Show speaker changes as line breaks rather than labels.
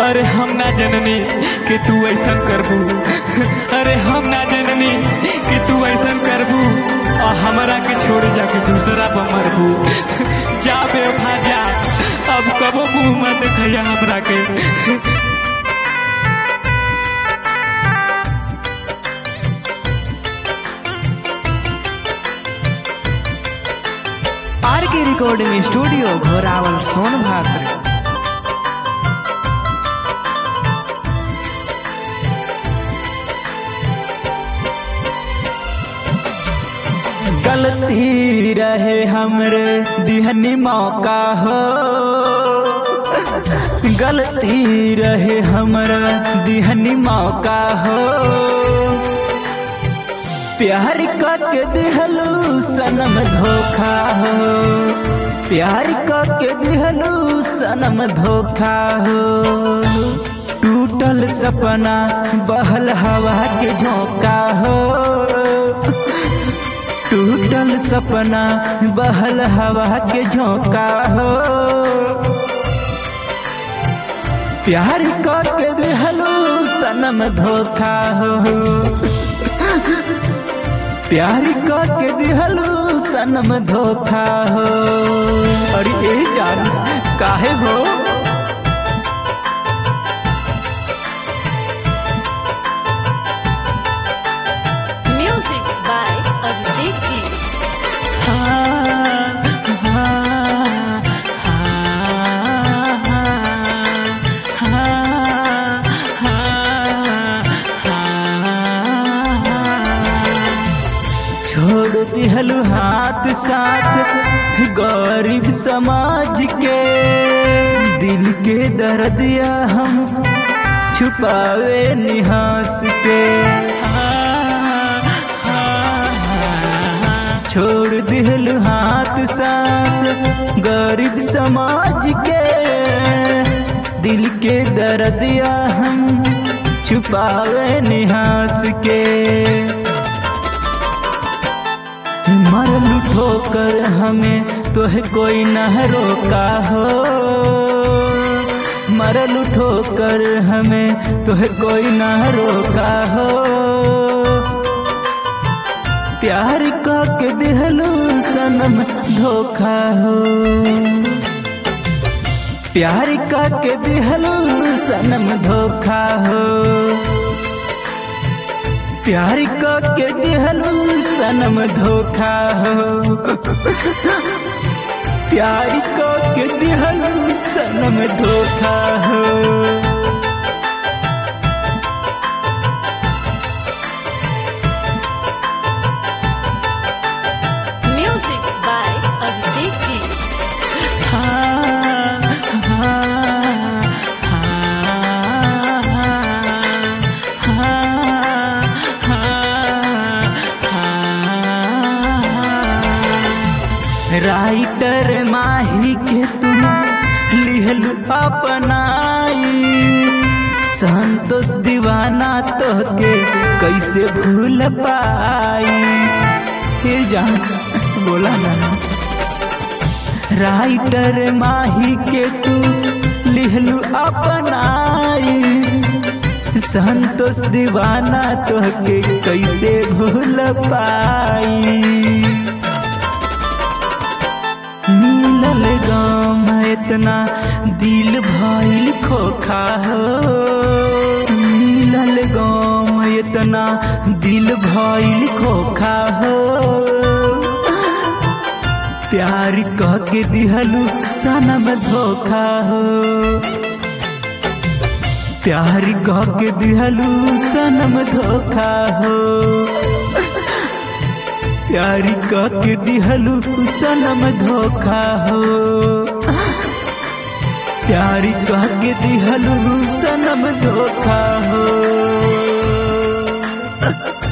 अरे हम ना जननी कि तू ऐसन करबू अरे हम ना जननी कि तू ऐसन करबू और हमरा के छोड़ जाके दूसरा पर मरबू जा बेवफा जा अब कबो मुंह मत देखैया हमरा के
आर के रिकॉर्डिंग स्टूडियो घोरावल सोनभद्र गलती रहे हमरे दिहनी मौका हो गलती रहे हमरा दिहनी मौका हो प्यार के दिहलू सनम धोखा हो प्यार के दिहलू सनम धोखा हो टूटल सपना बहल हवा के झोंका हो टूटल सपना बहल हवा के झोंका हो प्यार के दिहलू सनम धोखा हो प्यार के दिहलू सनम धोखा हो अरे ए जान काहे हो
Music by Abhishek Ji.
छोड़ दिहलू हाथ साथ गरीब समाज के दिल के दर्दिया हम छुपावे निहास के छोड़ दिहलू हाथ साथ गरीब समाज के दिल के दर्दिया हम छुपावे निहास के मरलू ठोकर हमें तोह कोई न रोका हो मरलू ठोकर हमें तोह कोई न रोका हो प्यार के दिहलू सनम धोखा हो प्यार के दिहलू सनम धोखा हो प्यार के दिहलू सनम धोखा हो प्यार के दिहलू सनम धोखा हो
Music by Abhishek Ji.
Writer Mahi के तू लिहलू अपनाई संतोष दीवाना तो के कैसे भूल पाई हे जान बोला ना राइटर माही के तू लिहलू अपनाई संतोष दीवाना तो के कैसे भूल पाई मिलल गाम इतना दिल भइल खोखा हो मिलल गाम इतना दिल भइल खोखा हो प्यार कह के दिहलू सनम धोखा हो प्यार कह के दिहलू सनम धोखा हो प्यार के दिहलू सनम धोखा हो प्यार के दिहलू सनम धोखा हो